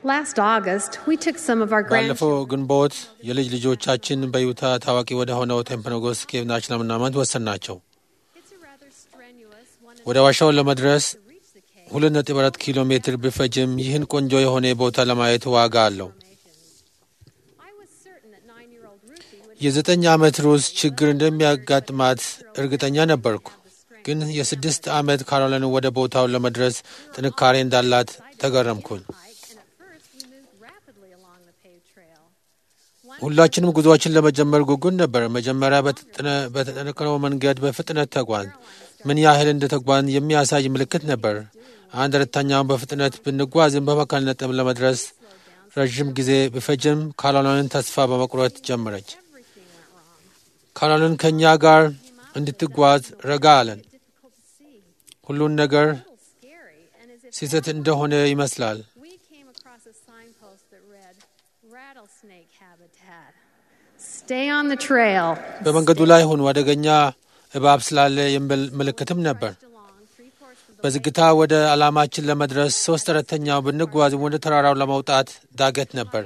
Last August, we took some of our ባለፈው grandchildren ግንቦት የልጅ ልጆቻችን በዩታ ታዋቂ ወደ ሆነው ቴምፐኖጎስ ኬቭ ናሽናል መናመንት ወሰናቸው። It's a rather strenuous one ወደ ዋሻው ለመድረስ to reach the cave. ሁለት ነጥብ አራት ኪሎ ሜትር ቢፈጅም ይህን ቆንጆ የሆነ ቦታ ለማየት ዋጋ አለው። I was certain that nine-year-old Ruthie would የዘጠኝ ዓመት ሩስ ችግር እንደሚያጋጥማት እርግጠኛ ነበርኩ። ግን የስድስት ዓመት ካሮላይን ወደ ቦታው ለመድረስ ጥንካሬ እንዳላት ተገረምኩኝ። hike, and at first we moved rapidly along the paved trail. One ሁላችንም ጉዞዎችን ለመጀመር ጉጉን ነበር። መጀመሪያ በተጠነ- በተጠነቀነው መንገድ በፍጥነት ተጓን። ምን ያህል እንደ ተጓን የሚያሳይ ምልክት ነበር። አንድ አራተኛውን በፍጥነት ብንጓዝም በመካከልነት ለመድረስ ረዥም ጊዜ ቢፈጅም ካሮላይን ተስፋ በመቁረጥ ጀመረች። everything went wrong. ካሮላይን ከእኛ ጋር እንድትጓዝ ረጋ አለን። Difficult to see. ሁሉን ነገር A little scary, and as it ስህተት እንደሆነ ይመስላል። we came across a signpost that read rattlesnake habitat. Stay on the trail. በመንገዱ ላይ ሁኑ፣ አደገኛ እባብ ስላለ የሚል ምልክትም ነበር። Along three-fourths of the በዝግታ ወደ ዓላማችን ለመድረስ ሶስት አራተኛው ብንጓዝም ወደ ተራራው ለመውጣት ዳገት ነበር።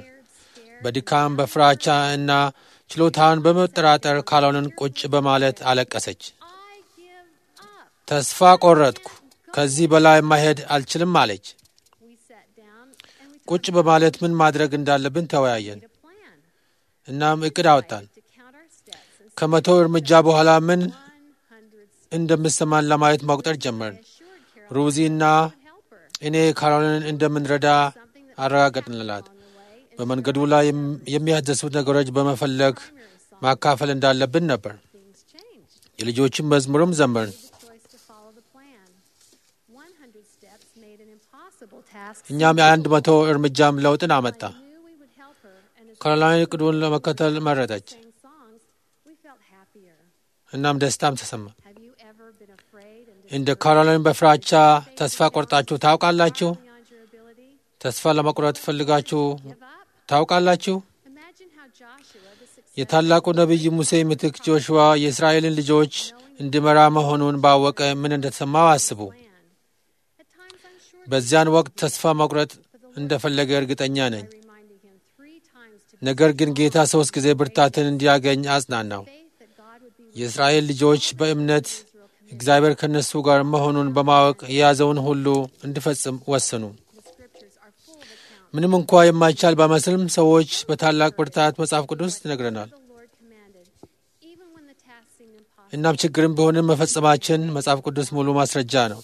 በድካም በፍራቻ እና ችሎታን በመጠራጠር ካሎንን ቁጭ በማለት አለቀሰች። I give up. ተስፋ ቆረጥኩ፣ ከዚህ በላይ ማሄድ አልችልም አለች። We sat down and we ቁጭ በማለት ምን ማድረግ እንዳለብን ተወያየን። made a plan እናም እቅድ አወጣን። to count our steps and ከመቶ እርምጃ በኋላ ምን 100 steps. እንደምሰማን ለማየት መቁጠር ጀመርን። Assured Carol ሩዚ እና would help her. እኔ ካሮሊንን እንደምንረዳ አረጋገጥንላት። On the way, and በመንገዱ ላይ የም- የሚያስደስቱት ነገሮች በመፈለግ ማካፈል እንዳለብን ነበር። things changed. የልጆችን መዝሙርም ዘመርን። The choice to follow the plan. 100 steps made an impossible task. እኛም የአንድ መቶ እርምጃም ለውጥን አመጣ። I knew we would help her, and as ካሮላይን እቅዱን ለመከተል መረጠች። we sang songs, we felt happier. እናም ደስታም ተሰማ። Have you ever been afraid and እንደ ካሮላይን በፍራቻ ተስፋ ቆርጣችሁ ታውቃላችሁ? beyond your ability? ተስፋ ለመቁረጥ ፈልጋችሁ Give up? ታውቃላችሁ? Imagine how Joshua, the successor የታላቁ ነቢይ ሙሴ ምትክ ጆሹዋ የእስራኤልን ልጆች እንዲመራ መሆኑን ባወቀ ምን እንደተሰማው አስቡ። planned. At times I'm sure በዚያን ወቅት ተስፋ መቁረጥ እንደፈለገ እርግጠኛ ነኝ። reminding him three times to ነገር ግን ጌታ ሶስት ጊዜ ብርታትን እንዲያገኝ አጽናናው። faith that God would be with የእስራኤል ልጆች በእምነት እግዚአብሔር ከእነሱ ጋር መሆኑን በማወቅ የያዘውን ሁሉ እንዲፈጽም ወሰኑ። the scriptures are full of accounts. ምንም እንኳ የማይቻል ባይመስልም ሰዎች በታላቅ ብርታት መጽሐፍ ቅዱስ ይነግረናል። The Lord commanded, even when the task seemed impossible. እናም ችግርም ቢሆንም መፈጸማችን መጽሐፍ ቅዱስ ሙሉ ማስረጃ ነው።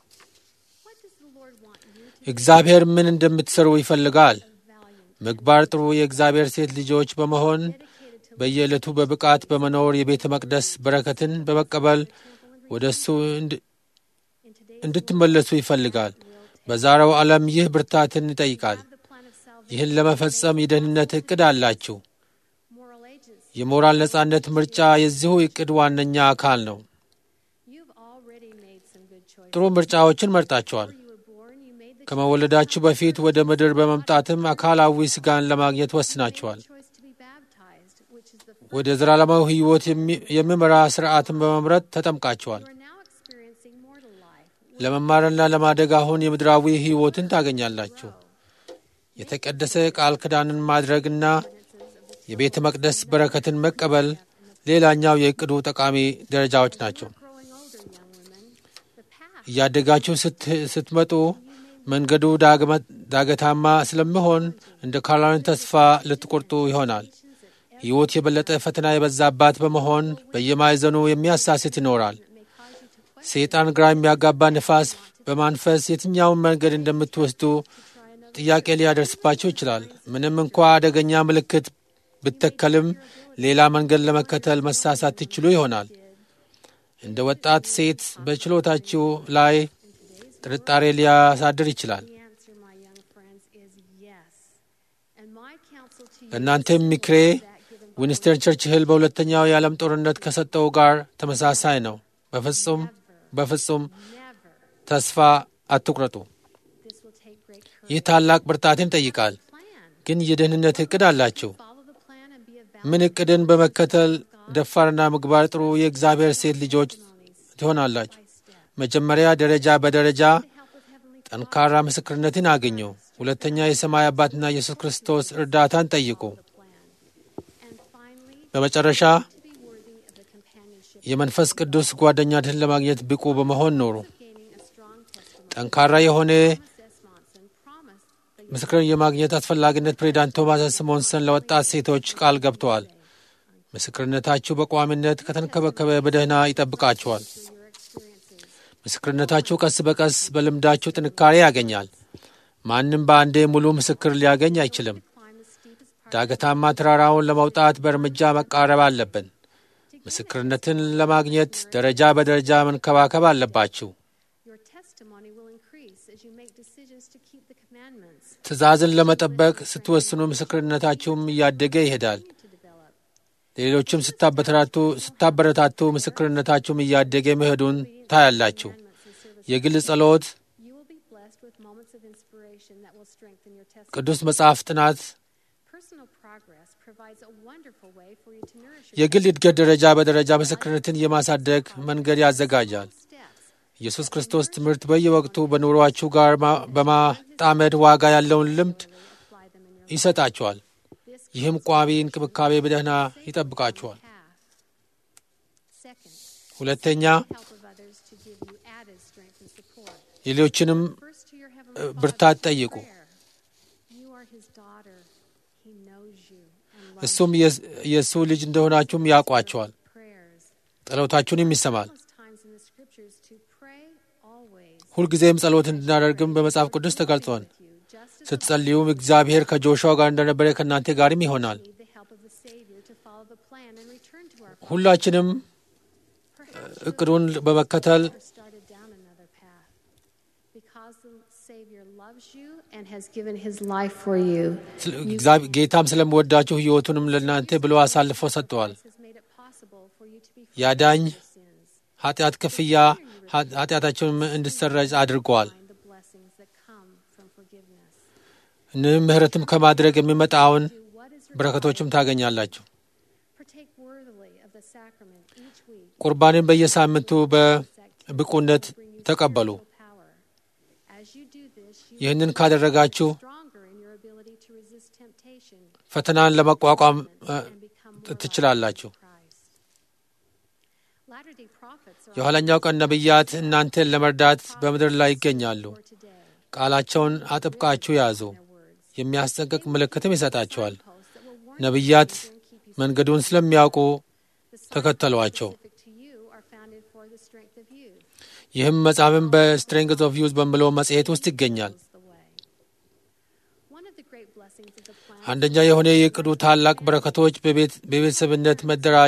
What does the Lord want you to እግዚአብሔር ምን እንደምትሰሩ ይፈልጋል። be valiant, ምግባር ጥሩ የእግዚአብሔር ሴት ልጆች በመሆን dedicated to በየዕለቱ በብቃት በመኖር የቤተ መቅደስ በረከትን በመቀበል ወደ እሱ እንድ- in today's እንድትመለሱ ይፈልጋል። በዛሬው ዓለም ይህ ብርታትን ይጠይቃል። have the plan of salvation, ይህን ለመፈጸም የደህንነት ዕቅድ አላችሁ። moral agency. የሞራል ነጻነት ምርጫ የዚሁ ዕቅድ ዋነኛ አካል ነው። You've already made some good choices. ጥሩ ምርጫዎችን መርጣችኋል። Before you were born, you made the ከመወለዳችሁ በፊት ወደ ምድር በመምጣትም አካላዊ ሥጋን ለማግኘት ወስናችኋል። choice to be baptized, which is the first. ወደ ዘላለማዊ ሕይወት የሚ- የሚመራ ሥርዓትን በመምረጥ ተጠምቃችኋል። You are now experiencing mortal life. ለመማርና ለማደግ አሁን የምድራዊ ሕይወትን ታገኛላችሁ። የተቀደሰ ቃል ኪዳንን ማድረግና የቤተ መቅደስ በረከትን መቀበል ሌላኛው የዕቅዱ ጠቃሚ ደረጃዎች ናቸው። Growing older, young women, the path እያደጋችሁ ስት- ስትመጡ መንገዱ ዳግመ- ዳገታማ ስለሚሆን እንደ ካሮላይን ተስፋ ልትቆርጡ ይሆናል። ሕይወት የበለጠ ፈተና የበዛባት በመሆን በየማዕዘኑ የሚያሳስት ይኖራል። may cause you to question ሰይጣን ግራ የሚያጋባ ንፋስ በማንፈስ የትኛውን መንገድ እንደምትወስዱ ጥያቄ ሊያደርስባቸው ይችላል። ምንም እንኳ አደገኛ ምልክት ብተከልም ሌላ መንገድ ለመከተል መሳሳት ትችሉ ይሆናል። እንደ ወጣት ሴት በችሎታችሁ ላይ ጥርጣሬ ሊያሳድር ይችላል። The answer, my young friends, is yes. And my counsel to you ለእናንተም ምክሬ ዊንስተን ቸርችል በሁለተኛው የዓለም ጦርነት ከሰጠው ጋር ተመሳሳይ ነው። በፍጹም በፍጹም never. ተስፋ አትቁረጡ። This will take great courage. ይህ ታላቅ ብርታትን ይጠይቃል። Plan. ግን የደህንነት ዕቅድ አላችሁ። Follow the plan and be a ምን ዕቅድን በመከተል ደፋርና ምግባር ጥሩ የእግዚአብሔር ሴት ልጆች ትሆናላችሁ። መጀመሪያ ደረጃ በደረጃ help with heavenly ጠንካራ ምስክርነትን አገኙ። ሁለተኛ የሰማይ አባትና ኢየሱስ ክርስቶስ እርዳታን ጠይቁ። the plan. And finally, በመጨረሻ to be worthy of the companionship የመንፈስ ቅዱስ ጓደኛትን ለማግኘት ብቁ በመሆን ኖሩ። of gaining a strong testimony. ጠንካራ የሆነ Thomas S. Monson promised the ምስክርን የማግኘት አስፈላጊነት ፕሬዚዳንት ቶማስ ስሞንሰን ለወጣት ሴቶች ቃል ገብተዋል። ምስክርነታችሁ በቋሚነት ከተንከበከበ በደህና ይጠብቃችኋል። through your experiences. ምስክርነታችሁ ቀስ በቀስ በልምዳችሁ ጥንካሬ ያገኛል። ማንም በአንዴ ሙሉ ምስክር ሊያገኝ አይችልም። Climb the steepest part ዳገታማ ተራራውን ለመውጣት በእርምጃ መቃረብ አለብን። ምስክርነትን ለማግኘት ደረጃ በደረጃ መንከባከብ አለባችሁ። Your testimony will increase as you make decisions to keep the commandments ትእዛዝን ለመጠበቅ ስትወስኑ ምስክርነታችሁም እያደገ ይሄዳል። to develop. ሌሎችም ስታበረታቱ ስታበረታቱ ምስክርነታችሁም እያደገ መሄዱን ታያላችሁ። Commandments and service. የግል ጸሎት፣ You will be blessed with moments of inspiration that will strengthen your testimony. ቅዱስ መጽሐፍ ጥናት Personal progress provides a wonderful way for you to nourish your የግል እድገት ደረጃ በደረጃ ምስክርነትን የማሳደግ መንገድ ያዘጋጃል። steps. ኢየሱስ ክርስቶስ ትምህርት በየወቅቱ በኑሯችሁ ጋር ማ- በማጣመድ ዋጋ ያለውን ልምድ Apply them in your ይሰጣችኋል። This ይህም ቋሚ እንክብካቤ በደህና ይጠብቃችኋል። path. Second, ሁለተኛ help of others to give you added strength and support. ሌሎችንም First to your heavenly ብርታት Father in ጠይቁ። prayer. You are his daughter. He knows you and loves እሱም የስ- የእሱ ልጅ እንደሆናችሁም ያውቋቸዋል። prayers. ጸሎታችሁንም ይሰማል። Countless times in the scriptures to pray always. ሁልጊዜም ጸሎት እንድናደርግም በመጽሐፍ ቅዱስ ተገልጿል። with you, just as ስትጸልዩም እግዚአብሔር ከጆሹዋ ጋር እንደነበረ ከእናንተ ጋርም ይሆናል። we need the help of the Savior to follow the plan and return to our ሁላችንም Perhaps እቅዱን በመከተል you started down another path. Because the Savior loves you and has given his life for you, ስለ- እግዚአብሔር- ጌታም ስለምወዳችሁ ሕይወቱንም ለእናንተ ብሎ አሳልፎ ሰጥተዋል። has made it possible for you to be ያዳኝ free of your sins. ኃጢአት ክፍያ ኃ- ኃጢአታቸውን እንዲሰረዝ አድርገዋል። Find the blessings that come from forgiveness. እንም ምሕረትም ከማድረግ የሚመጣውን Do what is በረከቶችም ታገኛላችሁ። partake worthily of the sacrament each week. ቁርባንን በየሳምንቱ በብቁነት ተቀበሉ። Power. As you do this, you ይህንን ካደረጋችሁ stronger in your ability to resist temptation ፈተናን ለመቋቋም እ፣ and become more like ትችላላችሁ። Christ. Latter-day prophets are የኋለኛው ቀን ነቢያት እናንተን ለመርዳት በምድር ላይ ይገኛሉ። for today. ቃላቸውን አጥብቃችሁ ያዙ። Their words. የሚያስጠንቅቅ ምልክትም ይሰጣቸዋል። Posts that will warn ነቢያት you and keep you መንገዱን ስለሚያውቁ The signs ተከተሏቸው። specific to you are founded for the strength of you. ይህም መጽሐፍም በስትሬንግዝ ኦፍ ዩዝ በሚለው መጽሔት ውስጥ ይገኛል። Knows the way. One of the great blessings of the plan አንደኛ የሆነ የእቅዱ ታላቅ በረከቶች በቤት- በቤተሰብነት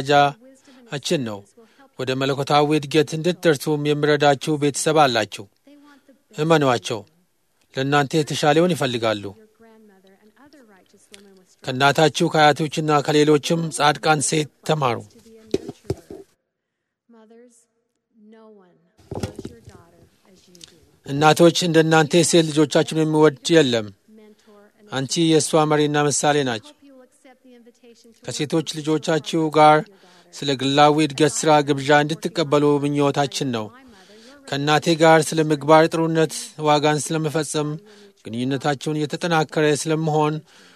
መደራጃችን ነው። will help ወደ መለኮታዊ እድገት እንድትደርሱም የሚረዳችሁ ቤተሰብ አላችሁ። they want the best እመኗቸው። ለእናንተ የተሻለውን ይፈልጋሉ። your grandmother and other righteous women with strength ከእናታችሁ ከአያቶችና ከሌሎችም ጻድቃን ሴት ተማሩ። to be a nurturer. Mothers, no one loves your daughter as you do. እናቶች እንደ እናንተ ሴት ልጆቻችሁን የሚወድ የለም። Mentor and አንቺ የእሷ መሪና ምሳሌ ናቸው። hope you will accept the invitation to ከሴቶች ልጆቻችሁ ጋር ስለ ግላዊ እድገት ሥራ ግብዣ እንድትቀበሉ ምኞታችን ነው። my mother, your ከእናቴ ጋር ስለ ምግባር ጥሩነት ዋጋን ስለመፈጸም ግንኙነታችሁን እየተጠናከረ ስለመሆን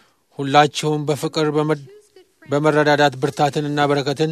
ሁላችሁም በፍቅር በመ- በመረዳዳት ብርታትንና በረከትን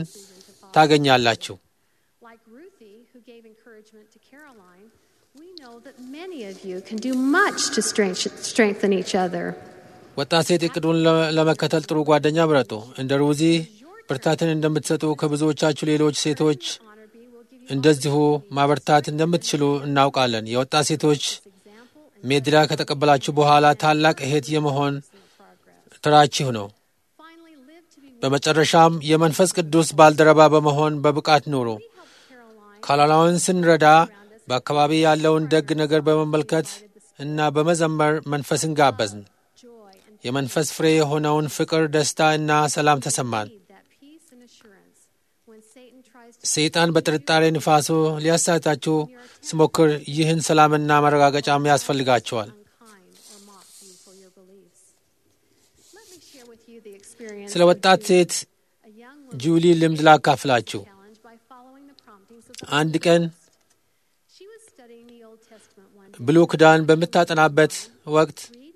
ታገኛላችሁ። Like Ruthie, who gave encouragement to Caroline, we know that many of you can do much to strength- strengthen each other. ወጣት ሴት እቅዱን ለ- ለመከተል ጥሩ ጓደኛ ምረጡ። እንደ ሩዚ ብርታትን እንደምትሰጡ ከብዙዎቻችሁ ሌሎች ሴቶች Honor B will give you እንደዚሁ ማበርታት እንደምትችሉ እናውቃለን። የወጣት ሴቶች example and ሜድላ ከተቀበላችሁ በኋላ ታላቅ እህት የመሆን progress. ተራችሁ ነው። Finally, live to be በመጨረሻም የመንፈስ ቅዱስ ባልደረባ በመሆን በብቃት ኑሩ። We helped Caroline ካላላውን ስንረዳ በአካባቢ ያለውን ደግ ነገር በመመልከት እና በመዘመር መንፈስን ጋበዝን። joy and የመንፈስ ፍሬ የሆነውን ፍቅር፣ ደስታ እና ሰላም ተሰማን። need that peace and assurance when Satan tries to ሰይጣን በጥርጣሬ ንፋሱ ሊያሳታችሁ ሲሞክር ይህን ሰላምና ማረጋገጫም ያስፈልጋቸዋል። unkind or mock you for your beliefs. Let me share with you the experience ስለ of ወጣት Julie, ሴት a young woman ጁሊ ልምድ ላካፍላችሁ። challenged by following the promptings of the አንድ Holy ቀን Ghost. She was studying the Old Testament one day. ብሉይ ኪዳን በምታጠናበት ወቅት Read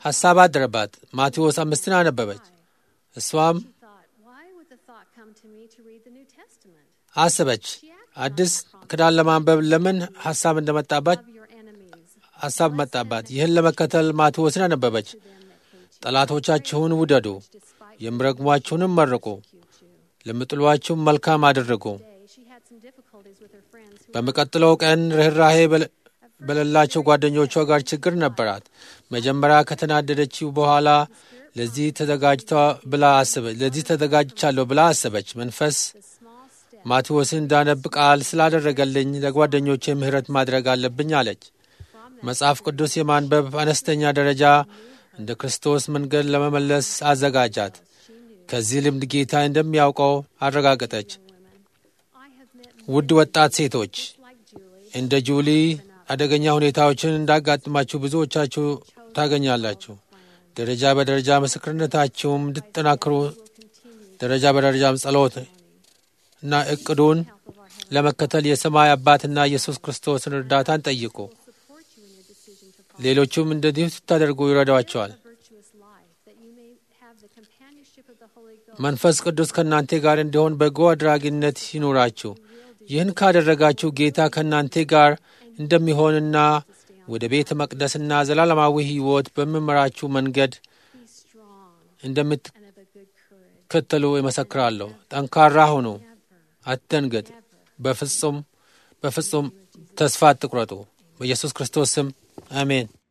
ሐሳብ አደረባት። ማቴዎስ አምስትን አነበበች። እሷም She thought, why would the thought come to me to read the New Testament? አሰበች። አዲስ ኪዳን ለማንበብ ለምን ሐሳብ እንደመጣባት Love your enemies. ሐሳብ መጣባት። ይህን ለመከተል ማቴዎስን አነበበች። Them that hate you. ጠላቶቻችሁን ውደዱ፣ Despite የሚረግሟችሁንም መርቁ፣ you do. ለሚጥሏችሁም መልካም አድርጉ። Today, she had some difficulties with her friends who በሚቀጥለው ቀን ርኅራሄ በለ- በሌላቸው ጓደኞቿ ጋር ችግር ነበራት። መጀመሪያ ከተናደደችው በኋላ ለዚህ ተዘጋጅታ ብላ አሰበች ለዚህ ተዘጋጅቻለሁ ብላ አሰበች። መንፈስ the small step ማቴዎስን እንዳነብ ቃል ስላደረገልኝ ለጓደኞቼ ምሕረት ማድረግ አለብኝ አለች። መጽሐፍ ቅዱስ የማንበብ አነስተኛ ደረጃ እንደ ክርስቶስ መንገድ ለመመለስ አዘጋጃት። ከዚህ ልምድ ጌታ እንደሚያውቀው አረጋገጠች። women. I have met ውድ ወጣት ሴቶች like Julie እንደ ጁሊ አደገኛ ሁኔታዎችን እንዳጋጥማችሁ ብዙዎቻችሁ ታገኛላችሁ። ደረጃ በደረጃ ምስክርነታችሁም እንድትጠናክሩ ደረጃ በደረጃም ጸሎት እና እቅዱን ለመከተል የሰማይ አባትና ኢየሱስ ክርስቶስን እርዳታን ጠይቁ። support you in your decision to follow ሌሎቹም እንደዚሁ ስታደርጉ ይረዳቸዋል። a virtuous life, that you may have the companionship of the Holy Ghost. መንፈስ ቅዱስ ከእናንተ ጋር እንዲሆን በጎ አድራጊነት ይኑራችሁ። ይህን ካደረጋችሁ ጌታ ከእናንተ ጋር እንደሚሆንና ወደ ቤተ መቅደስና ዘላለማዊ ሕይወት በሚመራችሁ መንገድ Be strong እንደምትከተሉ and of a good courage. ይመሰክራለሁ። ጠንካራ ሁኑ፣ Never, አትደንግጥ። በፍጹም በፍጹም ተስፋ አትቁረጡ። በኢየሱስ ክርስቶስ ስም አሜን።